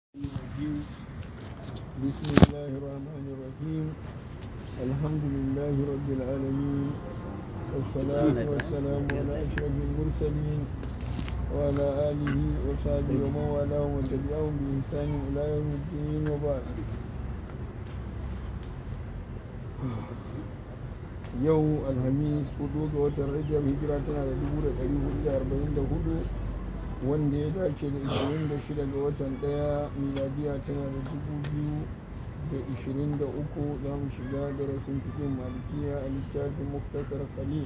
الرجيم بسم الله الرحمن الرحيم الحمد لله رب العالمين والصلاة والسلام على أشرف المرسلين وعلى آله وصحبه ومن والاه وتبعهم بإحسان إلى يوم الدين وبعد yau alhamis hudu ga watan rajab hijira tana da dubu da ɗari hudu da arba'in da hudu wanda ya dace da ishirin da shida ga watan ɗaya miladiya tana da dubu biyu da ishirin da uku za mu shiga darasin cikin malikiya a littafin muktasar khalil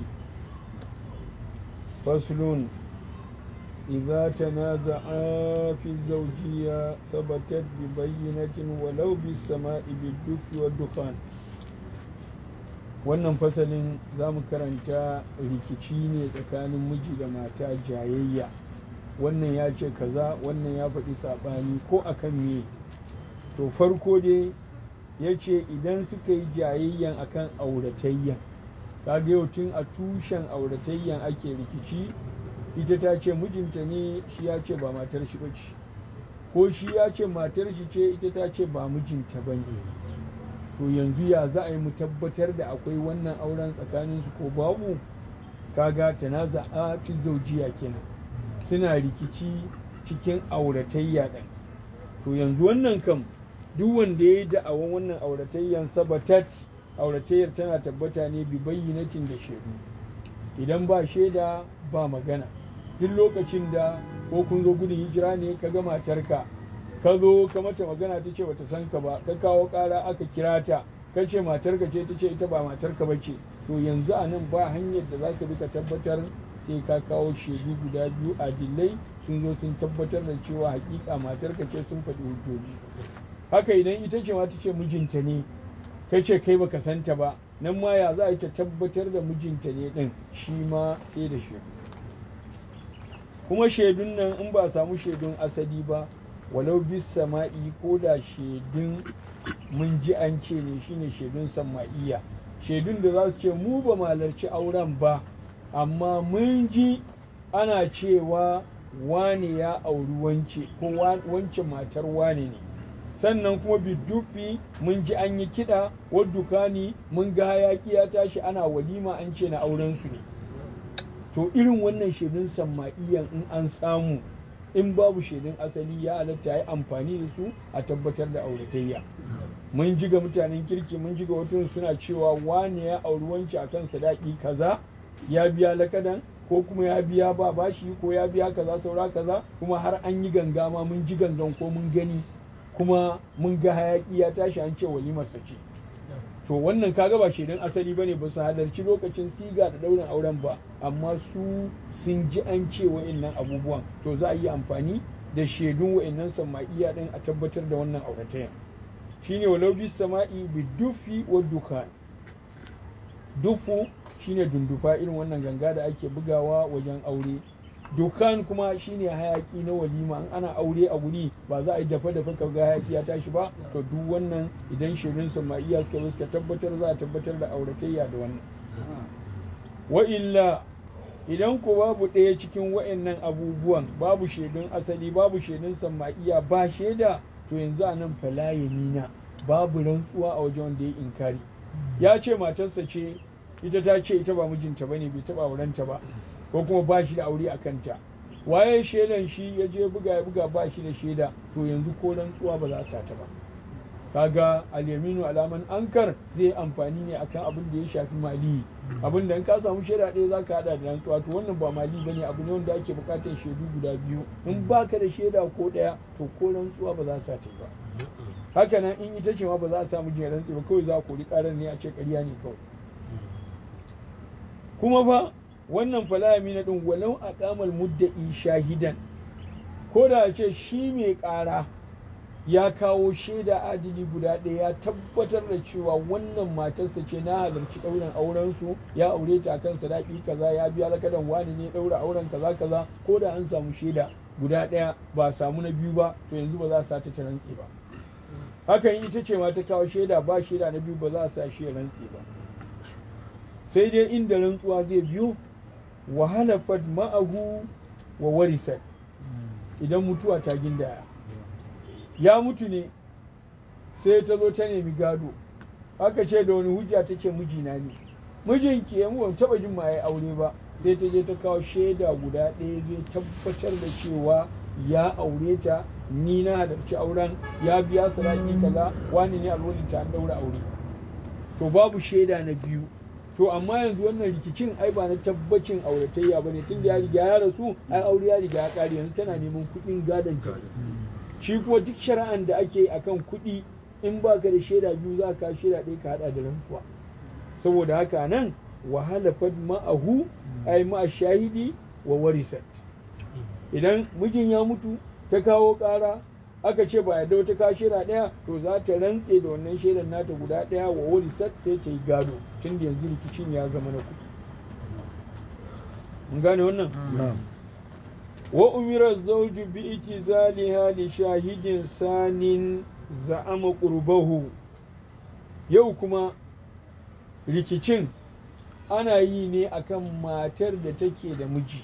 faslun إذا تنازعا في الزوجية ثبتت ببينة ولو بالسماء بالدف والدخان wannan fasalin za mu karanta rikici ne tsakanin miji da mata jayayya wannan ya ce kaza wannan ya faɗi saɓani ko akan me to farko dai ya ce idan suka yi jayayyan akan auratayyan kaga yau tun a tushen auratayyan ake rikici ita ta ce mijinta ne shi ya ce ba matar shi ba ce ko shi ya ce matar shi ce ita ta ce ba mijinta ba ne to yanzu ya za a yi mu tabbatar da akwai wannan auren tsakaninsu ko babu kaga tanaza a fi zaujiya kenan suna rikici cikin auratayya ɗin to yanzu wannan kam duk wanda ya yi da'awan wannan auratayyan sabatat auratayyar tana tabbata ne bi bayyinatin da shaidu idan ba shaida ba magana duk lokacin da ko kun zo gudun hijira ne ka ga matarka ka zo ka mata magana ta ce bata san ka ba ka kawo ƙara aka kira ta ka ce matarka ce ta ce ita ba matarka ba ce to yanzu a nan ba hanyar da za ka bi ka tabbatar sai ka kawo shaidu guda biyu adilai sun zo sun tabbatar da cewa hakika matarka ce sun faɗi hujjoji haka idan ita ce ma ta ce mijinta ne ka ce kai baka santa ba nan ma ya za a yi ta tabbatar da mijinta ne ɗin shi ma sai da shaidu kuma shaidun nan in ba a samu shaidun asali ba walau bis sama'i ko da shaidun mun ji an ce ne shine shaidun sama'iya shaidun da za su ce mu ba malarci auren ba amma mun ji ana cewa wane ya auri wance ko wance matar wane ne sannan kuma bidufi mun ji an yi kiɗa waddukani mun ga hayaki ya tashi ana walima an ce na auren su ne to irin wannan shaidun sama'iyan in an samu in babu shaidun asali ya halatta ya yi amfani da su a tabbatar da auratayya mun ji ga mutanen kirki mun ji ga wasu suna cewa wane ya auri wance akan sadaki kaza ya biya lakadan ko kuma ya biya ba bashi ko ya biya kaza saura kaza kuma har an yi ganga ma mun ji gangan ko mun gani kuma mun ga hayaki ya tashi an ce walimar ce to wannan kaga ba shaidun asali bane ba su halarci lokacin siga da daurin auren ba amma su sun ji an ce wa'annan abubuwan to za a yi amfani da shaidun wa'annan sama'iya din a tabbatar da wannan auratayya shine walau bis sama'i bi dufi wa dukhan dufu shine dundufa irin wannan ganga da ake bugawa wajen aure dukkan kuma shine hayaki na walima in ana aure a guri ba za a yi dafa dafa ka ga hayaki ya tashi ba to duk wannan idan shirin sama'iya suka zo suka tabbatar za a tabbatar da auratayya da wannan wa illa idan ko babu ɗaya cikin wa'annan abubuwan babu shaidun asali babu shaidun sama'iya ba shaida to yanzu a nan fala yamina babu rantsuwa a wajen wanda ya inkari ya ce matarsa ce ita ta ce ita ba mijinta bane bai taba aurenta ba ko kuma ba shi da aure a kanta waye shaidan shi ya je buga ya buga ba shi da shaida to yanzu ko rantsuwa ba za a sata ba kaga alyaminu alaman ankar zai amfani ne akan abin da ya shafi mali abin da in ka samu shaida ɗaya za ka hada da rantsuwa to wannan ba mali bane abu ne wanda ake buƙatar shaidu guda biyu in baka da shaida ko ɗaya to ko rantsuwa ba za a sata ba haka nan in ita ce ma ba za a samu jin rantsi ba kawai za a kori ƙarar ne a ce ƙarya ne kawai kuma fa wannan falami na ɗin walau a kamar mudda'i shahidan ko da ce shi mai ƙara ya kawo shaida adili guda ɗaya ya tabbatar da cewa wannan matarsa ce na halarci ɗaurin aurensu ya aure ta kan sadaki kaza ya biya lakadan wani ne ɗaura auren kaza kaza ko da an samu shaida guda ɗaya ba samu na biyu ba to yanzu ba za a sa ta rantse ba hakan ita ce ma ta kawo shaida ba shaida na biyu ba za a sa shi rantse ba sai dai inda rantsuwa zai biyo wahalafat ma'ahu wa warisat idan mutuwa ta gindaya ya mutu ne sai ta zo ta nemi gado aka ce da wani hujja ta ce mijina ne mijinki ya mu taɓa jin ma ya aure ba sai ta je ta kawo shaida guda ɗaya zai tabbatar da cewa ya aure ta ni na halarci auren ya biya sadaki kaza wani ne alwalin ta an daura aure to babu shaida na biyu to amma yanzu wannan rikicin ai ba na tabbacin auratayya bane tun da ya riga ya rasu ai aure ya riga ya kare yanzu tana neman kuɗin gadon ta shi kuma duk shari'an da ake akan kuɗi in ba ka da shaida biyu za ka shaida ɗaya ka haɗa da rantsuwa saboda haka nan wahala fad ma'ahu ai ma'a shahidi wa warisat idan mijin ya mutu ta kawo ƙara aka ce ba yadda wata kawo shaida ɗaya to za ta rantse da wannan shaidar nata guda ɗaya wa warisat sai ta yi gado tun da yanzu rikicin ya zama na kuɗi mun gane wannan wa umira zawju bi itizaliha li shahidin sanin za'ama qurbahu yau kuma rikicin ana yi ne akan matar da take da miji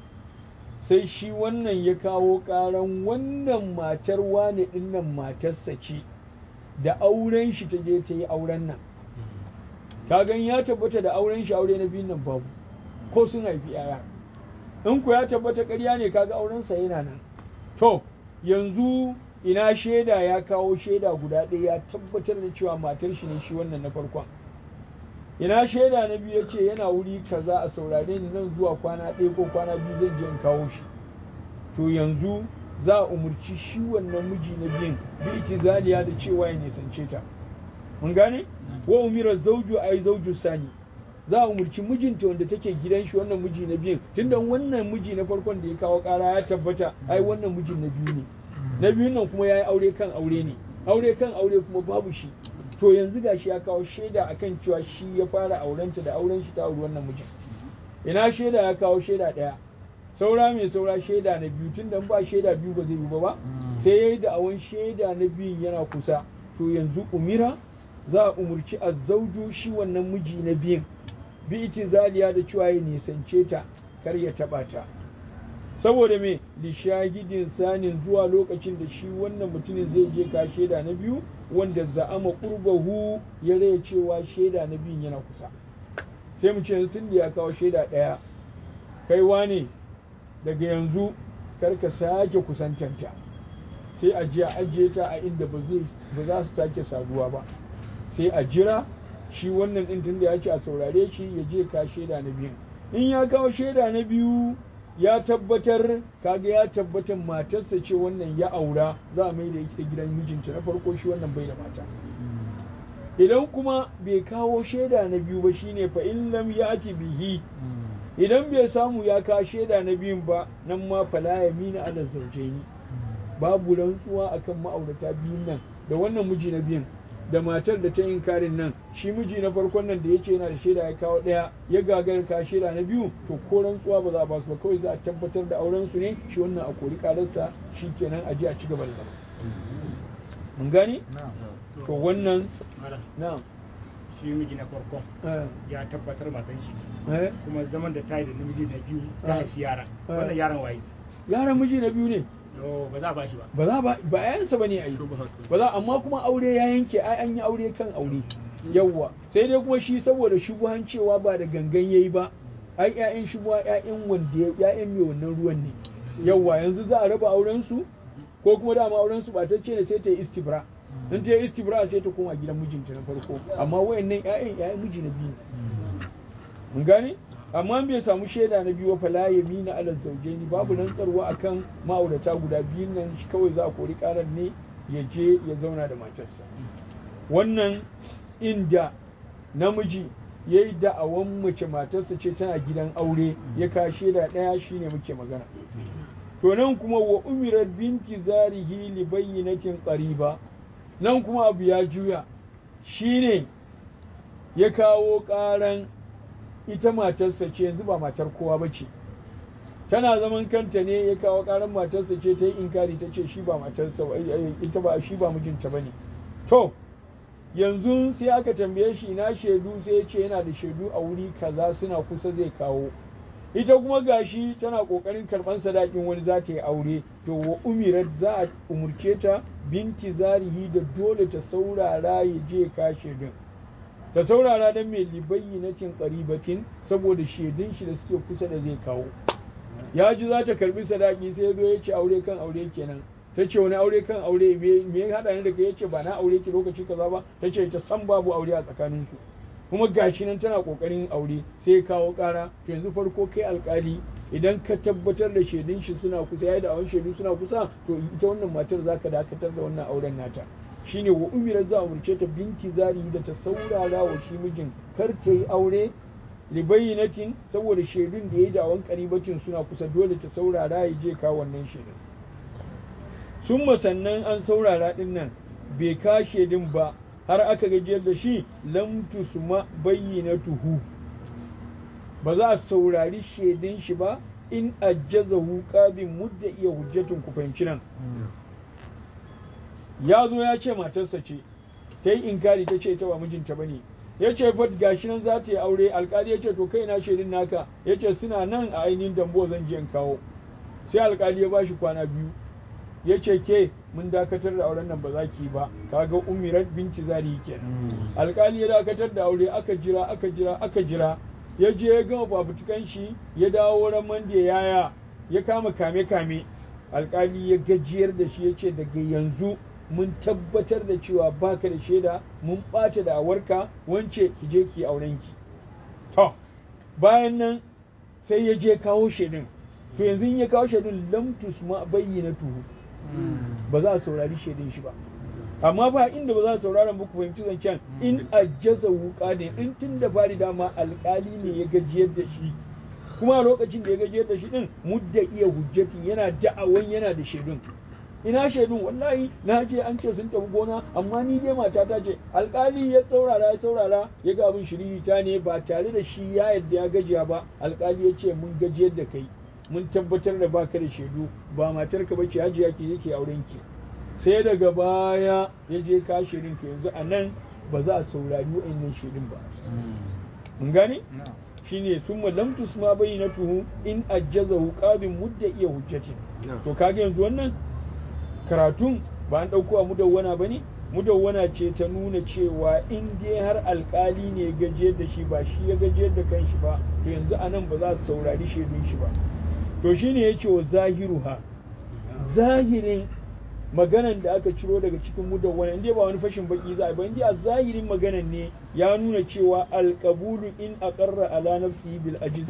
sai shi wannan ya kawo ƙaran wannan matar wane ɗinnan matarsa ce da auren shi ta je ta yi auren nan kagan ya tabbata da auren shi aure na biyun nan babu ko sun haifi yaya in ku ya tabbata ƙarya ne kaga aurensa yana nan to yanzu ina shaida ya kawo shaida guda ɗaya ya tabbatar da cewa matar shi ne shi wannan na farkon ina shaida na biyu ya ce yana wuri kaza a saurare ni nan zuwa kwana ɗaya ko kwana biyu zan je in kawo shi to yanzu za a umarci shi wannan miji na biyun bi itizaliya da cewa ya nisance ta mun gane wa umira zauju ai zauju sani za a umarci mijinta wanda take gidan shi wannan miji na biyun tunda wannan miji na farkon da ya kawo kara ya tabbata ai wannan mijin na biyu ne na biyun nan kuma ya yi aure kan aure ne aure kan aure kuma babu shi to yanzu gashi ya kawo shaida akan cewa shi ya fara aurenta da auren shi ta auri wannan mijin ina shaida ya kawo shaida ɗaya saura mai saura shaida na biyu tun da ba shaida biyu ba zai yi ba ba sai ya yi da'awan shaida na biyun yana kusa to yanzu umira za a umurci azzauju shi wannan miji na biyun bi itizaliya da cewa ya nisance ta kar ya taɓa ta saboda me li shahidin sanin zuwa lokacin da shi wannan mutumin zai je ka shaida na biyu wanda za'ama qurbahu ya raya cewa shaida na biyun yana kusa sai mu ce tun da ya kawo shaida ɗaya kai wane daga yanzu kar ka sake kusantanta sai a je a ajiye ta a inda ba za su sake saduwa ba sai a jira shi wannan ɗin tun da ya ce a saurare shi ya je ka shaida na biyun in ya kawo shaida na biyu ya tabbatar kaga ya tabbatar matarsa ce wannan ya aura za a mai da ita gidan mijinta na farko shi wannan bai da mata idan kuma bai kawo shaida na biyu ba shine fa in lam yati bihi idan bai samu ya kawo shaida na biyun ba nan ma fala yamina ala zawjaini babu rantsuwa akan ma'aurata biyun nan da wannan miji na biyun da matar da ta yin karin nan shi miji na farkon nan da ya ce yana da shaida ya kawo ɗaya ya gagar ka shaida na biyu to ko rantsuwa ba za a ba su ba kawai za a tabbatar da auren su ne shi wannan a kori kararsa shi kenan a je a ci gaba da zama mun gani to wannan na'am shi miji na farkon ya tabbatar matan shi eh kuma zaman da ta yi da namiji na biyu ta haifi yara wannan yaran waye yaran miji na biyu ne Oh, ba za a bashi ba ba za ba ba yayansa bane ai ba za amma kuma aure ya yanke ai an yi aure kan aure yawwa sai dai kuma shi saboda shubuhan cewa ba da gangan yayi ba ai ƴaƴan shubuha ƴaƴan wanda ƴaƴan mai wannan ruwan ne yawwa yanzu za a raba auren su ko kuma dama auren su batacce ne sai ta yi istibra in ta yi istibra sai ta koma gidan mijinta na farko amma wayannan ƴaƴan ƴaƴan miji na biyu mun gane amma bai samu shaida na biyu fa la yamina ala zawjaini babu rantsarwa akan ma'aurata guda biyun nan shi kawai za a kori karar ne ya je ya zauna da matarsa wannan inda namiji ya yi da'awan mace matarsa ce tana gidan aure ya ka shaida ɗaya shine muke magana to nan kuma wa umirar binti zarihi li bayyinatin qariba nan kuma abu ya juya shine ya kawo ƙaran ita matarsa ce yanzu ba matar kowa ba ce tana zaman kanta ne ya kawo karan matarsa ce ta yi inkari ta ce shi ba matarsa ita ba shi ba mijinta ba ne to yanzu sai aka tambaye shi ina shaidu sai ya ce yana da shaidu a wuri kaza suna kusa zai kawo ita kuma gashi tana kokarin karban sadakin wani za ta yi aure to wa umirat za a umurce ta binti zarihi da dole ta saurara ya je ka shaidun ta saurara don mai libayyinatin qaribatin saboda shaidun shi da suke kusa da zai kawo ya ji za ta karbi sadaki sai zo ya ce aure kan aure kenan ta ce wani aure kan aure me ya haɗa ni da kai ya ce ba na aure ki lokaci kaza ba ta ce ta san babu aure a tsakaninsu kuma gashi nan tana kokarin aure sai ya kawo kara to yanzu farko kai alkali idan ka tabbatar da shaidun shi suna kusa yayi da awon shaidu suna kusa to ita wannan matar zaka dakatar da wannan auren nata shine wa umira za umurce ta binti zari da ta saurara wa shi mijin kar ta yi aure libayyinatin saboda shaidun da yayi da awon karibatin suna kusa dole ta saurara ya je ka wannan shaidun sun sannan an saurara din nan bai ka shaidun ba har aka gajiyar da shi lam tusma bayyinatuhu ba za a saurari shaidun shi ba in ajjazahu qabin mudda iya hujjatun ku fahimci nan ya zo ya ce matarsa ce ta yi inkari ta ce ta ba mijinta ba ne ya ce fat gashi nan za ta yi aure alkali ya ce to kai na shaidun naka ya ce suna nan a ainihin dambo zan je in kawo sai alkali ya bashi kwana biyu ya ce ke mun dakatar da auren nan ba za ki ba kaga umirat binci zari kenan alkali ya dakatar da aure aka jira aka jira aka jira ya je ya gama fafutukan shi ya dawo wurin mande yaya ya kama kame kame alkali ya gajiyar da shi ya ce daga yanzu mun tabbatar da cewa baka da shaida mun ɓata da awarka wance ki je ki auren ki to bayan nan sai ya je kawo shaidun to yanzu in ya kawo shaidun lam tusma bayyana tuhu ba za a saurari shaidun shi ba amma ba inda ba za a saurara muku fahimci zancen in ajjaza wuka ne in tun da fari dama alkali ne ya gajiyar da shi kuma a lokacin da ya gajiyar da shi din mudda iya hujjatin yana da'awan yana da shaidun ina shaidun wallahi na je an ce sun tafi gona amma ni dai mata ta ce alkali ya saurara ya saurara ya ga abin shiririta ne ba tare da shi ya yadda ya gajiya ba alkali ya ce mun gajiyar da kai mun tabbatar da baka da shaidu ba matarka ba ce hajiya ke yake auren ki sai daga baya ya je ka shirin to yanzu a nan ba za a saurari wa'annan shirin ba mun gane shine sun lam tusma bayyinatuhu in ajjazahu qabin mudda iya hujjatin to kage yanzu wannan karatun ba an dauko a mudawwana bane mudawwana ce ta nuna cewa in dai har alkali ne gajiyar da shi ba shi ya gajiyar da kanshi ba to yanzu a nan ba za a saurari shaidun shi ba to shine ya ce wa zahiruha zahirin maganan da aka ciro daga cikin mudawwana inda ba wani fashin baki za a ba inda a zahirin maganan ne ya nuna cewa alqabulu in aqarra ala nafsihi bil ajiz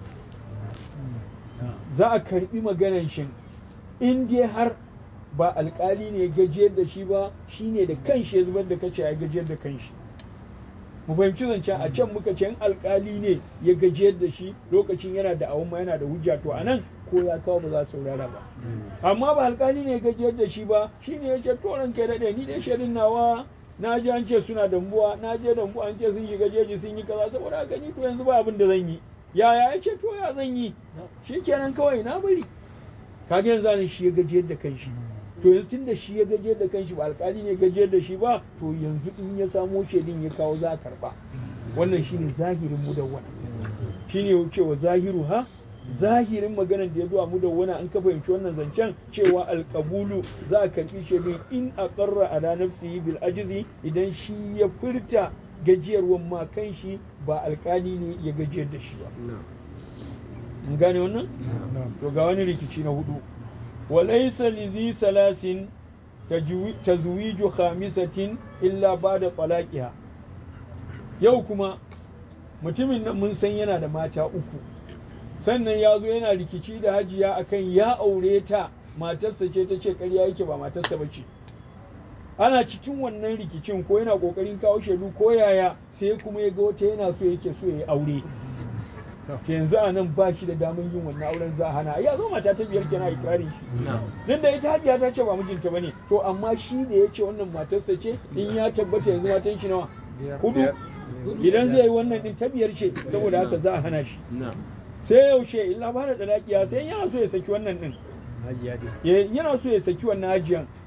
za a karbi maganan shin in dai har ba alkali ne gajiyar da shi ba shine da kanshi ya zubar da kace ya gajiyar da kanshi mu fahimci zancen a can muka ce alkali ne ya gajiyar da shi lokacin yana da awon yana da hujja to anan ko ya kawo ba za su saurara ba amma ba alkali ne ya gajiyar da shi ba shine ya ce to ran kai daɗe ni dai shaidun nawa na ji an ce suna dambuwa na je dambuwa an ce sun shiga jeji sun yi kaza saboda haka ni to yanzu ba abin da zan yi yaya ya ce to ya zan yi shikenan kawai na bari kaga yanzu anan shi ya gajiyar da kanshi to yanzu tunda shi ya gajiyar da kanshi ba alkali ne gajiyar da shi ba to yanzu in ya samo shaidin ya kawo za a karba wannan shine zahirin mudawwana shine cewa zahiru ha zahirin maganar da ya zuwa mudawwana an ka fahimci wannan zancen cewa alkabulu za a karbi shaidin in aqarra ala nafsihi bil ajizi idan shi ya furta gajiyarwan ma kanshi ba alkali ne ya gajiyar da shi ba mun gane wannan to ga wani rikici na hudu وليس لذي ثلاث تزويج خامسة إلا بعد طلاقها yau kuma mutumin nan mun san yana da mata uku sannan ya zo yana rikici da hajiya akan ya aure ta matarsa ce ta ce ƙarya yake ba matarsa ba ce ana cikin wannan rikicin ko yana ƙoƙarin kawo shaidu ko yaya sai kuma ya ga wata yana so yake so ya yi aure yanzu a nan ba shi da damar yin wannan auren za a hana ya zo mata ta biyar kenan ikirarin shi nan da ita hajiya ta ce ba mijinta bane to amma shi da ya ce wannan matarsa ce in ya tabbata yanzu matan shi nawa hudu idan zai yi wannan din ta biyar ce saboda haka za a hana shi sai yaushe illa ba da dalakiya sai yana so ya saki wannan din yana so ya saki wannan hajiyan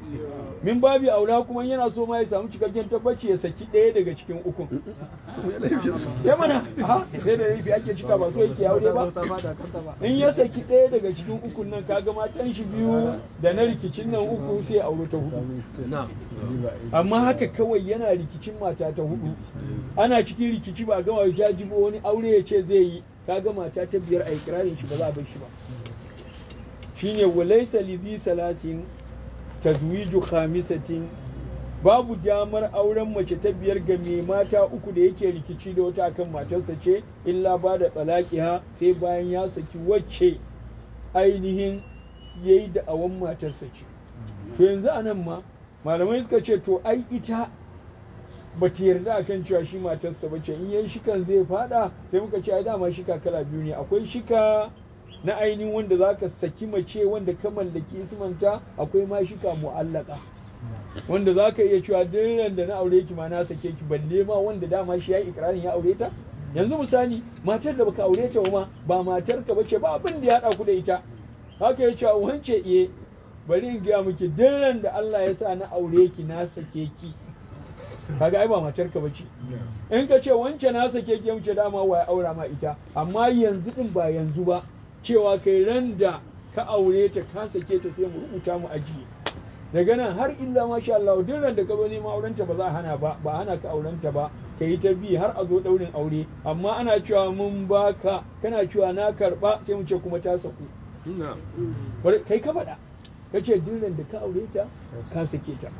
min babi aula kuma yana so ma ya samu cikakken tabbaci ya saki ɗaya daga cikin ukun ya mana ha sai da laifi ake cika ba so yake aure ba in ya saki ɗaya daga cikin ukun nan kaga matan shi biyu da na rikicin nan uku sai aure ta hudu amma haka kawai yana rikicin mata ta hudu ana cikin rikici ba gama jajibo wani aure ya ce zai yi kaga mata ta biyar a ikirarin shi ba za a bar shi ba shine walaysa lidhi salasin tazwiju khamisatin babu damar auren mace ta biyar ga mai mata uku da yake rikici da wata akan matarsa ce illa ba da talaqiha sai bayan ya saki wacce ainihin yayi da awan matarsa ce to yanzu anan ma malamai suka ce to ai ita ba ta yarda akan cewa shi matarsa ba ce in yayi shikan zai fada sai muka ce ai dama shika kala biyu ne akwai shika na ainihin wanda za ka saki mace wanda ka mallaki ismanta akwai ma shika mu'allaka wanda za ka iya cewa duk da na aure ki ma na sake ki balle ma wanda dama shi ya yi ikirarin ya aure ta yanzu misali matar da baka aure ta ma ba matar ka bace ba abin da ya haɗa ku da ita haka ya cewa wance iye bari in gaya miki duk da Allah ya sa na aure ki na sake ki kaga ai ba matar ka bace in ka ce wance na sake ki mace dama wa ya aura ma ita amma yanzu din ba yanzu ba cewa kai ran da ka aure ta ka sake ta sai mu rubuta mu ajiye daga nan har illa masha Allah duk ran da ka zo neman auren ta ba za a hana ba ba hana ka auren ta ba ka yi ta bi har a zo daurin aure amma ana cewa mun baka kana cewa na karba sai mu ce kuma ta saku kai ka faɗa ka ce duk ran da ka aure ta ka sake ta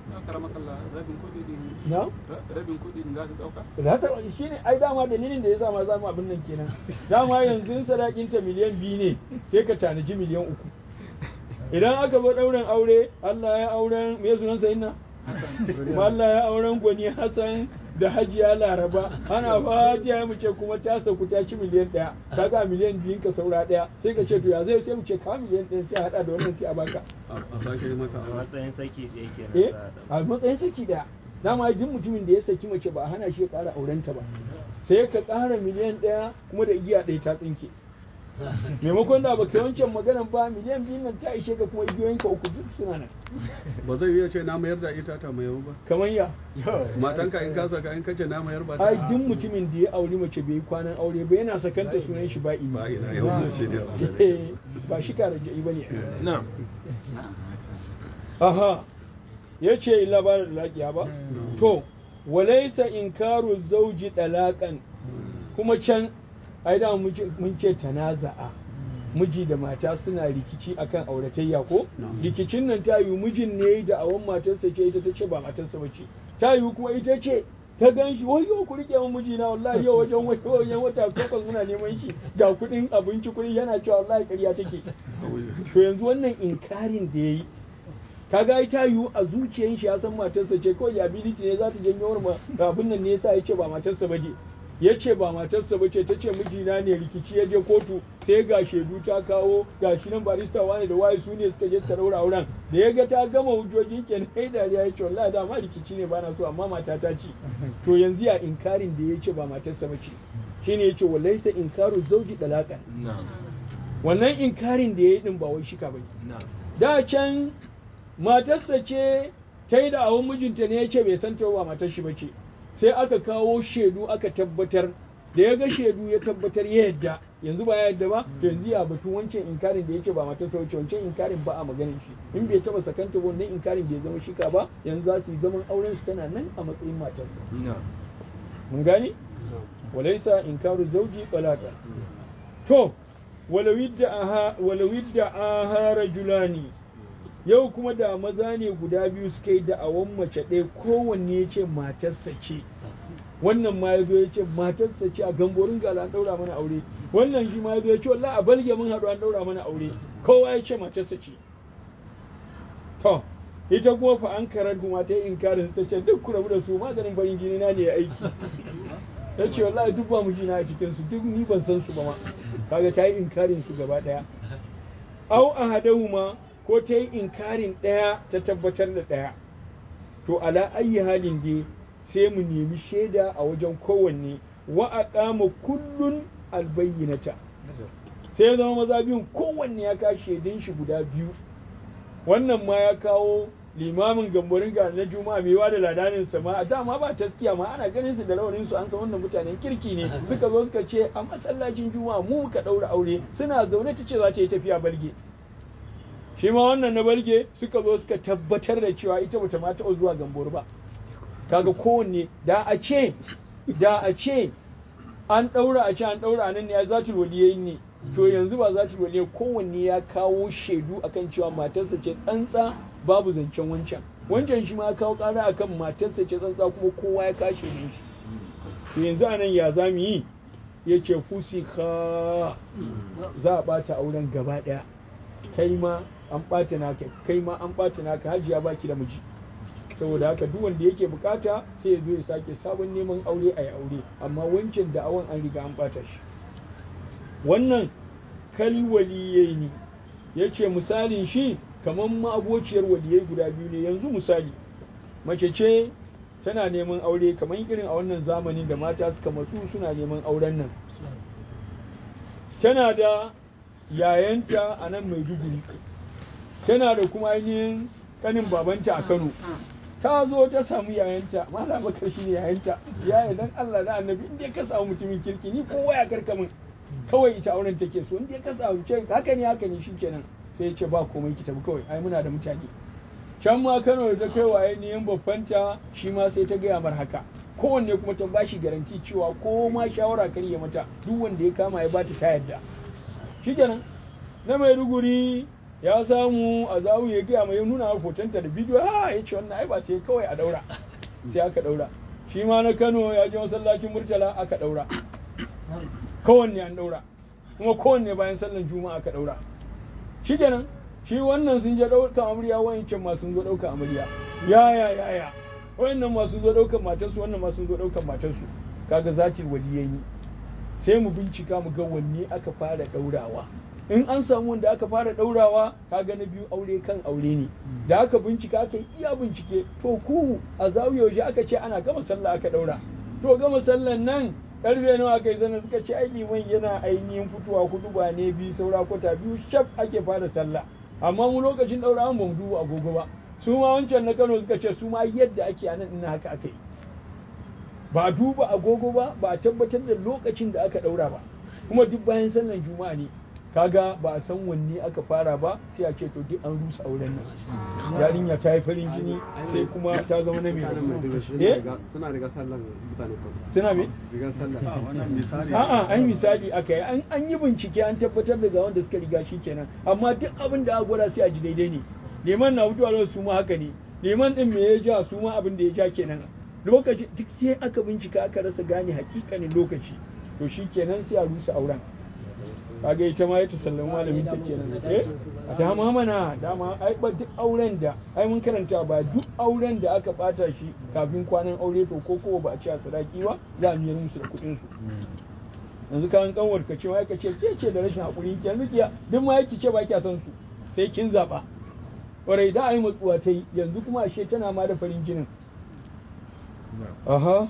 na rabin kuɗi za ta ɗauka za ta shi ne ai dama dalilin da ya sa ma za mu abin nan kenan dama yanzu sadakinta miliyan biyu ne sai ka tanaji miliyan uku idan aka zo ɗaurin aure Allah ya auren me sunan sa inna kuma Allah ya auren gwani Hassan da Hajiya Laraba ana fa Hajiya mu ce kuma ta sauku ta ci miliyan ɗaya kaga miliyan biyun ka saura ɗaya sai ka ce to ya zai sai mu ce ka miliyan ɗaya sai a haɗa da wannan sai a baka a sake yi maka a matsayin saki ɗaya eh kenan a matsayin saki ɗaya dama duk mutumin da ya saki mace ba a hana shi ya ƙara aurenta ba sai ka ƙara miliyan ɗaya kuma da igiya ɗaya ta tsinke maimakon da baka wancan maganan ba miliyan biyun nan ta ishe ka kuma igiyoyinka uku duk suna nan ba zai iya ce na mayar da ita ta mayar ba kamar ya matanka in ka saka in kace na mayar ba ta ai duk mutumin da ya auri mace bai yi kwanan aure ba yana sakanta sunan shi ba ba ini ina yau shi ne ba shi kare ja'i ba ne na'am aha ya ce illa ba da laƙiya ba to walaisa inkaru zauji dalaƙan kuma can ai da mun ce- mun ce tanaza'a miji da mata suna rikici akan auratayya ko rikicin nan ta yi mijin ne da awon matarsa ce ita ta ce ba matarsa ba ce ta yi kuma ita ce ta gan shi wayo ku rike min mijina wallahi yau wajen wajen wata takwas muna neman shi ga kuɗin abinci kuɗi yana cewa wallahi ƙarya take to yanzu wannan inkarin da yayi kaga ai ta yiwu a zuciyar shi ya san matarsa ce kawai ability ne za ta janyo wa abin nan ne yasa ya ce ba matarsa ba je ya ce ba matarsa ba ce ta ce mijina ne rikici ya je kotu sai ga shaidu ta kawo ga shi nan barista wane da waye su ne suka je suka daura auren da ya ga ta gama hujjoji kenan kai dariya ya ce wallahi dama rikici ne bana so amma mata ta ce to yanzu ya inkarin da ya ce ba matarsa ba ce shine ya ce wallaisa inkaru zauji dalakan na'am wannan inkarin da ya yi din ba wai shika bane na'am da can matarsa ce ta yi da awon mijinta ne ya ce bai san ta ba matar shi bace sai aka kawo shaidu aka tabbatar da ya ga shaidu ya tabbatar ya yadda yanzu ba ya yadda ba to yanzu ya batun wancan inkarin da ya ce ba matarsa bace wancan inkarin ba a maganin shi in bai taba sakanta ba wannan inkarin bai zama shika ba yanzu za su yi zaman auren su tana nan a matsayin matarsa na'am mun gani walaisa inkaru zauji talaka to walawidda aha walawidda aha rajulani yau kuma da maza ne guda biyu suka yi da'awan mace ɗaya kowanne ya ce matarsa ce wannan ma ya zo ya ce matarsa ce a gamborin gala an ɗaura mana aure wannan shi ma ya zo ya ce wallahi a balge mun haɗu an ɗaura mana aure kowa ya ce matarsa ce to ita kuma fa an karar kuma ta yi inkarin ta ce duk ku rabu da su maganin farin jini na ne ya aiki ta ce wallahi duk ba mu jina a cikin su duk ni ban san su ba ma kaga ta yi inkarin su gaba daya au ahadahuma ko ta yi inkarin daya ta tabbatar da daya to ala ayyi halin dai sai mu nemi shaida a wajen kowanne wa aqama kullun albayyinata sai ya zama maza biyun kowanne ya kawo shaidun shi guda biyu wannan ma ya kawo limamin gamborin ga na juma'a mai da ladanin sa ma dama ba taskiya ma ana ganin su da rawanin su an san wannan mutanen kirki ne suka zo suka ce a masallacin juma'a mu muka daura aure suna zaune ta ce za ta yi tafiya balge shi ma wannan na balge suka zo suka tabbatar da cewa ita bata ma taɓa zuwa gambor ba kaga kowanne da a ce da a ce an ɗaura a ce an ɗaura nan ne ya zatul waliyai ne to yanzu ba zatul waliyai kowanne ya kawo shaidu akan cewa matarsa ce tsantsa babu zancen wancan wancan shi ma ya kawo ƙara akan matarsa ce tsantsa kuma kowa ya kashe ne shi to yanzu a nan ya za mu yi ya ce fusika za a ɓata auren gaba ɗaya kai ma an ɓata naka kai ma an ɓata naka hajiya baki da miji saboda haka duk wanda yake bukata sai ya zo ya sake sabon neman aure a yi aure amma wancan da awon an riga an bata shi wannan kal waliyai ne ya ce misalin shi kamar ma'abociyar waliyai guda biyu ne yanzu misali mace ce tana neman aure kamar irin a wannan zamanin da mata suka matsu suna neman auren nan tana da yayanta a nan maiduguri tana da kuma ainihin kanin babanta a kano ta zo ta samu yayanta mala bakar shi ne yayanta yaya dan Allah da annabi inda ka samu mutumin kirki ni kowa ya karka min kawai ita auren take so inda ka samu ce haka ne haka ne shikenan sai ya ce ba komai ki tafi kawai ai muna da mutane can ma Kano da ta kai waye ne yan babbanta shi ma sai ta gaya mar haka kowanne kuma ta bashi garanti cewa ko ma shawara kar ya mata duk wanda ya kama ya bata ta yarda shikenan na Maiduguri ya samu a zawu ya gaya mai nuna hotonta da bidiyo ha ya ce wannan ai ba sai kawai a daura sai aka daura shi ma na Kano ya je masallacin Murtala aka daura kowanne an daura kuma kowanne bayan sallan juma'a aka daura shi kenan shi wannan sun je ɗauka amarya wayancan ma sun zo ɗauka amarya ya ya ya ya wayannan ma sun zo ɗaukan matarsu wannan ma sun zo ɗaukan matarsu kaga zatil waliyayi sai mu bincika mu ga wanne aka fara ɗaurawa in an samu wanda aka fara ɗaurawa kaga na biyu aure kan aure ne da aka bincika aka iya bincike to ku a zawiya yaushe aka ce ana gama sallah aka ɗaura to gama sallan nan karfe nawa kai zana suka ce ai liman yana ainihin fitowa hudu ba ne biyu saura kwata biyu shaf ake fara sallah amma mu lokacin ɗaura an bamu duba agogo ba su ma wancan na Kano suka ce su ma yadda ake a nan ina haka aka yi ba a duba agogo ba ba a tabbatar da lokacin da aka ɗaura ba kuma duk bayan sallan juma'a ne kaga ba a san wanne aka fara ba sai a ce to duk an rusa auren nan yarinya ta yi farin jini sai kuma ta zama na mai eh suna riga sallan mutane kan suna me riga sallan wannan misali a'a an misali aka yi an- an yi bincike an tabbatar da ga wanda suka riga shi kenan amma duk abin da aka gwada sai a ji daidai ne liman na fitowa da su ma haka ne liman din me ya ja su ma abin da ya ja kenan lokaci duk sai aka bincika aka rasa gane hakikanin lokaci to shi kenan sai a rusa auren kaga ita ma ita sallama malamin ta kenan eh a dama mana dama ai ba duk auren da ai mun karanta ba duk auren da aka bata shi kafin kwanan aure to ko ko ba a ci a sadaki ba za a miyar musu da kuɗin su yanzu kan kanwar ka ce wai ka ce ke ce da rashin hakuri ki yanzu kiya duk ma yake ce ba kya son su sai kin zaba kwarai da ai matsuwa ta yi yanzu kuma ashe tana ma da farin jinin aha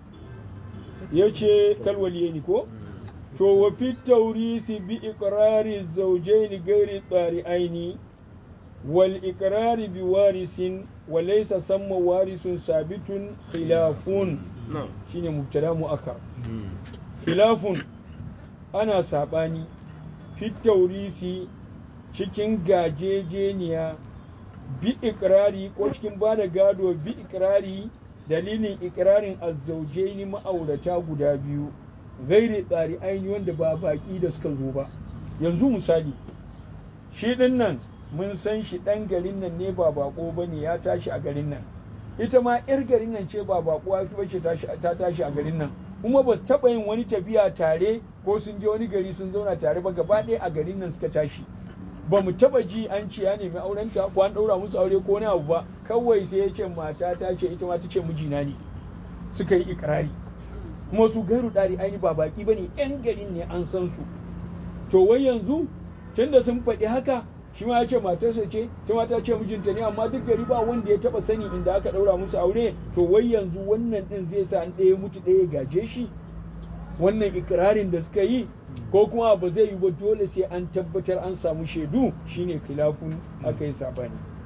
yace kalwaliye ni ko to wa fi taurisi bi iqrari zawjayn ghairi tsari'aini wal iqrari bi warisin wa laysa samma warisun sabitun khilafun shine mubtada muakkar khilafun ana sabani fi taurisi cikin gajejeniya bi iqrari ko cikin bada gado bi iqrari dalilin iqrarin azzaujaini ma'aurata guda biyu gairi tsari aini wanda ba baki da suka zo ba yanzu misali shi din nan mun san shi ɗan garin nan ne ba bako ba ne ya tashi a garin nan ita ma 'yar garin nan ce ba bako ya fi bace ta tashi a garin nan kuma ba su taɓa yin wani tafiya tare ko sun je wani gari sun zauna tare ba gaba ɗaya a garin nan suka tashi ba mu taɓa ji an ce ya nemi aurenta ko an ɗaura musu aure ko wani abu ba kawai sai ya ce mata ta ce ita ma ta ce mijina ne suka yi ikirari kuma su gairu ɗari aini ba baki ba ne 'yan garin ne an san su to wai yanzu tunda sun faɗi haka shi ma ya ce matarsa ce ta mata ce mijinta ne amma duk gari ba wanda ya taɓa sani inda aka ɗaura musu aure to wai yanzu wannan ɗin zai sa an ɗaya mutu ɗaya gaje shi wannan ikirarin da suka yi ko kuma ba zai yi ba dole sai an tabbatar an samu shaidu shine khilafun aka yi sabani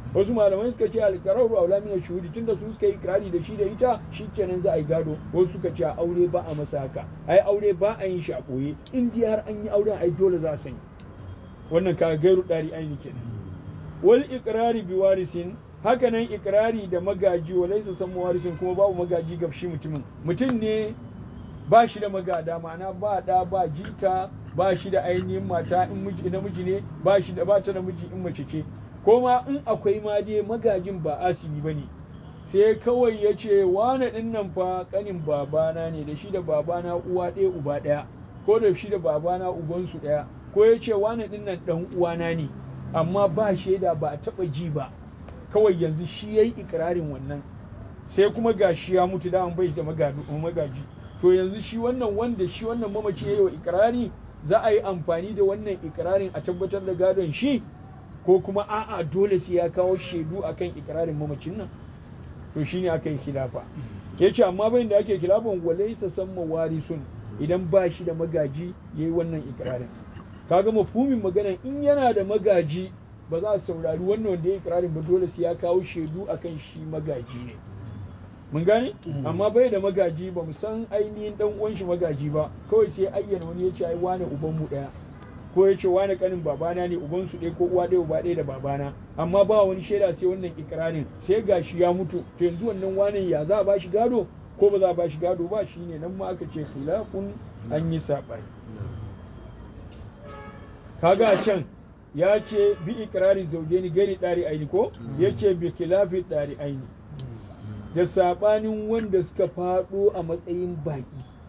wasu malamai suka ce alqararu aula min shuhudi tunda su suka yi ikrari da shi da ita shikenan za a yi gado wasu suka ce aure ba a masa haka ai aure ba a yin shi a boye in dai har an yi auren ai dole za a sani wannan ka gairu dari aini kenan wal iqrari bi warisin hakanan ikrari da magaji wa laisa san warisin kuma babu magaji ga shi mutumin mutum ne ba shi da magada ma'ana ba da ba jika ba shi da ainihin mata in miji namiji ne ba shi da ba ta da miji in mace ce ko ma in akwai ma dai magajin ba asibi bane sai kawai ya ce wane ɗin nan fa ƙanin babana ne da shi da babana uwa ɗaya uba ɗaya ko da shi da babana ubansu ɗaya ko ya ce wane ɗin nan ɗan uwana ne amma ba shaida ba a taɓa ji ba kawai yanzu shi ya yi ikirarin wannan sai kuma ga shi ya mutu da bai da magaji to yanzu shi wannan wanda shi wannan mamaci ya yi wa ikirari za a yi amfani da wannan ikirarin a tabbatar da gadon shi ko kuma a'a dole sai ya kawo shaidu akan ikirarin mamacin nan to shine aka yi khilafa yace amma bayan da ake khilafan walaysa samma warisun idan ba shi da magaji yayi wannan ikirarin kaga mafhumin maganan in yana da magaji ba za su saurari wannan wanda ya ikirarin ba dole sai ya kawo shaidu akan shi magaji ne mun gane amma bai da magaji ba mu san ainihin dan uwan shi magaji ba kawai sai ayyana wani ya ce ai wane uban mu daya ko ya ce wane kanin babana ne uban su ɗaya ko uwa ɗaya uba ɗaya da babana amma ba wani shaida sai wannan ikirarin sai gashi ya mutu to yanzu wannan wane ya za a ba shi gado ko ba za a ba shi gado ba shine nan ma aka ce khilafun an yi saɓani kaga a can ya ce bi ikirari zaujeni gari ɗari aini ko ya ce bi khilafi ɗari aini da saɓanin wanda suka faɗo a matsayin baƙi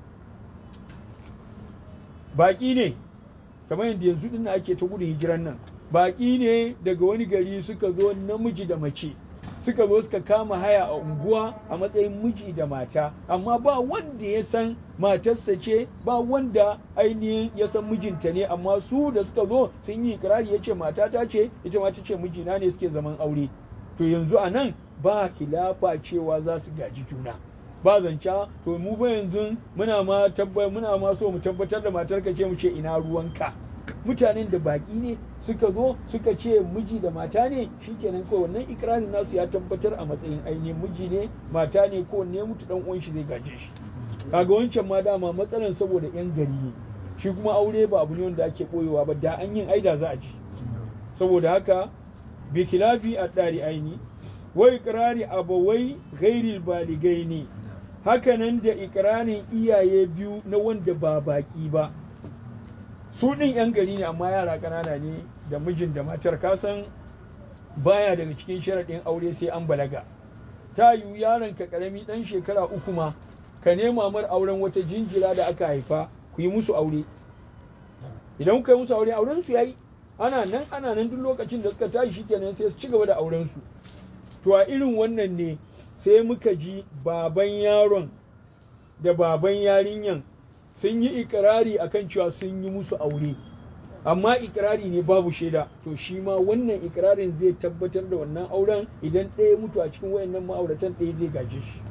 baƙi ne kamar yadda yanzu din ake ta gudun hijiran nan baƙi ne daga wani gari suka zo namiji da mace suka zo suka kama haya a unguwa a matsayin miji da mata amma ba wanda ya san matarsa ce ba wanda ainihin ya san mijinta ne amma su da suka zo sun yi ikirari ya ce matata ce ita ma ta ce mijina ne suke zaman aure to yanzu a nan ba khilafa cewa za su gaji juna ba zanca to mu fa yanzu muna ma tabbai muna ma so mu tabbatar da matar ka ce mu ce ina ruwanka mutanen da baki ne suka zo suka ce miji da mata ne shikenan kawai wannan ikrarin nasu ya tabbatar a matsayin ainihin miji ne mata ne ko ne mutu dan uwan shi zai gaje shi kaga wancan ma dama matsalan saboda yan gari ne shi kuma aure ba abu ne wanda ake boyewa ba da an yin aida za a ji saboda haka bi khilafi ad-dari aini wa ikrari abawai ghairil baligaini hakanan da ikirarin iyaye biyu na wanda ba baki ba su ɗin 'yan gari ne amma yara ƙanana ne da mijin da matar kasan baya daga cikin sharaɗin aure sai an balaga ta yiwu yaron ka ƙarami ɗan shekara uku ma ka nema mar auren wata jinjira da aka haifa ku yi musu aure idan kuka yi musu aure auren su yayi ana nan ana nan duk lokacin da suka tashi shikenan sai su ci gaba da auren su to a irin wannan ne sai muka ji baban yaron da baban yarinyan sun yi ikirari akan cewa sun yi musu aure amma ikirari ne babu shaida to shi ma wannan ikirarin zai tabbatar da wannan auren idan ɗaya mutu a cikin wayannan ma'auratan ɗaya zai gaje shi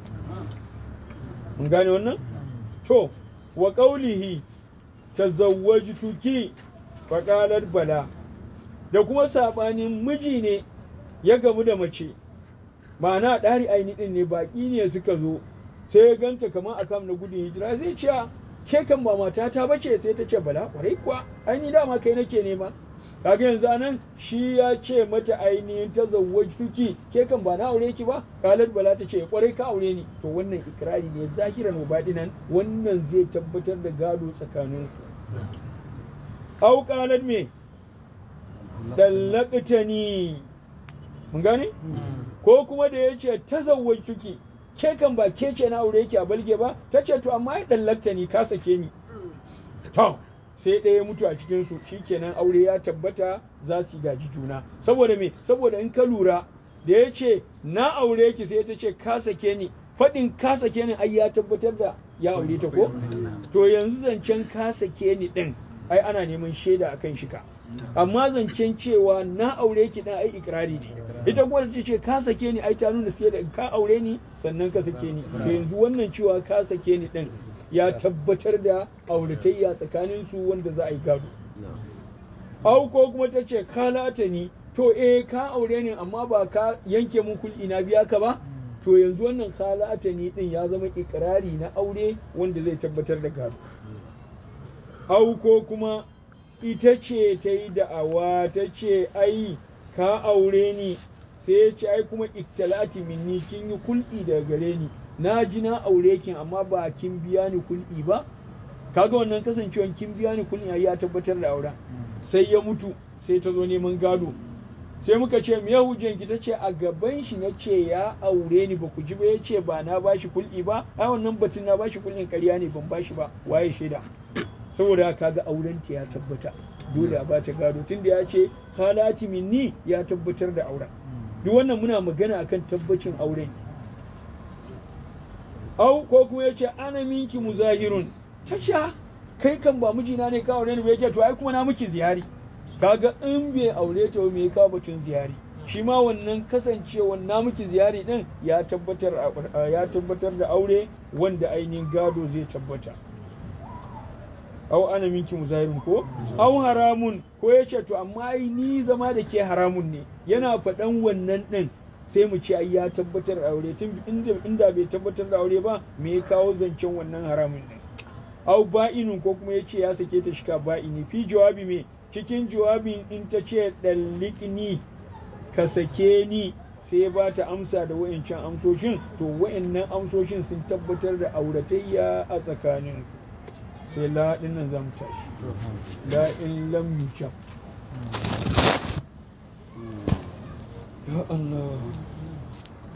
mun gane wannan to wa qaulihi tazawwajtuki faqalat bala da kuma sabanin miji ne ya gamu da mace ma'ana ɗari aini ɗin ne baƙi ne suka zo sai ya ganta kamar a kam na gudun hijira zai ce ke kan ba matata ba ce sai ta ce bala kwarai kuwa aini dama kai nake nema kaga yanzu anan shi ya ce mata ainihin ta tuki ke kan ba na aure ki ba kalat bala ta ce kwarai ka aure ni to wannan ikrari ne zahiran wa batinan wannan zai tabbatar da gado tsakaninsu au kalat me dallaqtani mun gane ko kuma da ya ce ta zawwajtuki ke kan ba ke ce na aure ki a balge ba ta ce to amma ya dallakta ni ka sake ni to sai ɗaya mutu a cikin su shikenan aure ya tabbata za su gaji juna saboda me saboda in ka lura da ya ce na aure ki sai ta ce ka sake ni faɗin ka sake ni ai ya tabbatar da ya aure ta ko to yanzu zancen ka sake ni ɗin ai ana neman shaida akan shi ka amma zancen cewa na aure ki dan ai ikrari ne ita kuma ta ce ka sake ni ai ta nuna sai da ka aure ni sannan ka sake ni to yanzu wannan cewa ka sake ni din ya tabbatar da auratayya tsakanin su wanda za a yi gado au ko kuma ta ce ka lata ni to to eh ka aure ni amma ba ka yanke mun kul'i na biya ka ba to yanzu wannan khalata ni din ya zama ikrari na aure wanda zai tabbatar da gado au ko kuma ita ce ta yi da'awa ta ce ai ka aure ni sai ya ce ai kuma iktalati minni kin yi kul'i daga gare ni na ji na aure kin amma ba kin biya ni kul'i ba kaga wannan kasancewan kin biya ni kul'i ai ya tabbatar da auren sai ya mutu sai ta zo neman gado sai muka ce me hujjan ki tace a gaban shi na ce ya aure ni ba ku ji ba ya ce ba na bashi kul'i ba ai wannan batun na bashi kul'in ƙarya ne ban bashi ba waye shaida saboda haka ga auren ta ya tabbata dole a bata gado tunda ya ce halati minni ya tabbatar da auren duk wannan muna magana akan tabbacin auren au ko kuma ya ce ana minki muzahirun ta kai kan ba mijina ne ka aure ni ba ya ce to ai kuma na miki ziyari kaga in bai aure ta me ka batun ziyari shi ma wannan kasancewa na miki ziyari din ya tabbatar ya tabbatar da aure wanda ainihin gado zai tabbata au ana minki muzahirin ko au haramun ko ya ce to amma ai ni zama da ke haramun ne yana faɗan wannan din sai mu ce ai ya tabbatar da aure tun inda inda bai tabbatar da aure ba me ya kawo zancen wannan haramun din au ba'inun ko kuma ya ce ya sake ta shika ba'ini fi jawabi me cikin jawabin in ta ce ɗallikni ka sake ni sai ba ta amsa da wa'ancan amsoshin to wa'annan amsoshin sun tabbatar da auratayya a tsakanin sai la ɗin nan za mu tashi la in lam yujab ya Allah